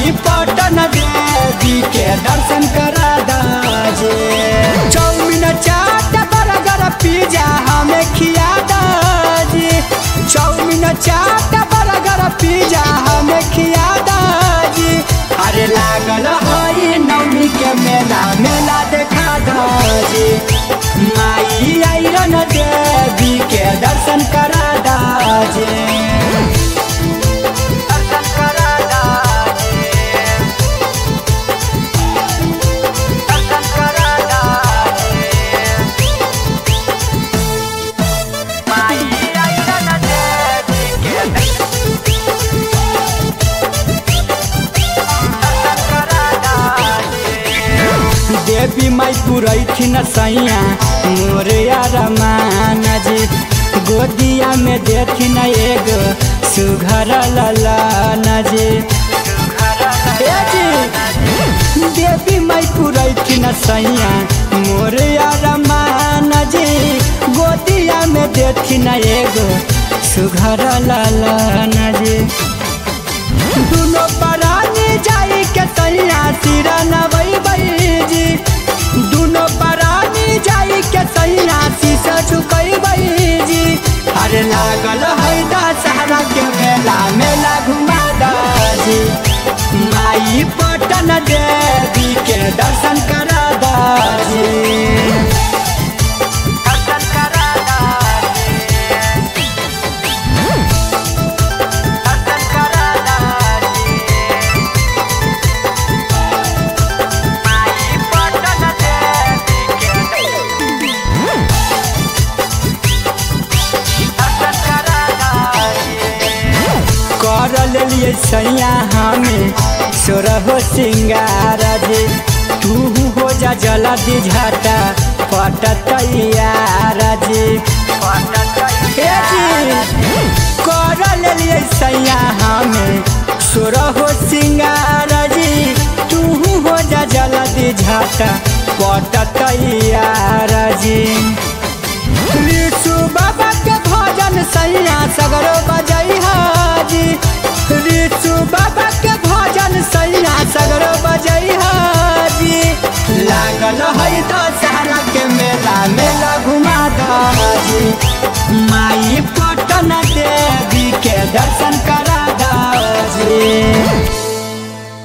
माई पटन देवी के दर्शन करा दाजे चौमिन चाट बर्गर पिज्जा हमें खिया दाजी चौमिन चाट बर्गर पिज्जा हमें खिया दाजी अरे लागल हई नवमी के मेला मेला देखा दाजी माई आइरन देवी के दर्शन करा दाजे दर्शन करा दाजे दर्शन करा दाजे माई आइरन देवी के दर्शन करा दाजे देवी माई पुरैथिन सैया मोरिया रमाना जी गोदिया में देथिन एगो सुघर ललाना जी ए जी देवी माई पुरैथिन सैया मोरिया रमाना जी गोदिया में देथिन एगो सुघर ललाना जी दुनो परानी जाई के सैया सिरा नवई जी दुनो परानी जाई के सैया शीशा झुकई जी अरे लागल है दशहरा के मेला मेला घुमा दाजी माई पटन देवी के दर्शन करा दाजी दर्शन करा दाजी दर्शन करा दाजी माई पटन देवी के दर्शन करा दाजी कर लेलिए सैया हमें सोरहो सिंगार जे तू हो जा जला दी झाटा पटतैयार जे हे जी कर लेलिए सैया हमें सोरहो सिंगार जी तू हो जा जला दी झाटा पटतैयार जी ऋषु बाबा के भजन सैया सगरो बजई हाजी ऋषु बाबा के भजन सैया सगरो बजई हाजी लागल है दशहरा के मेला मेला घुमा दाजी माँ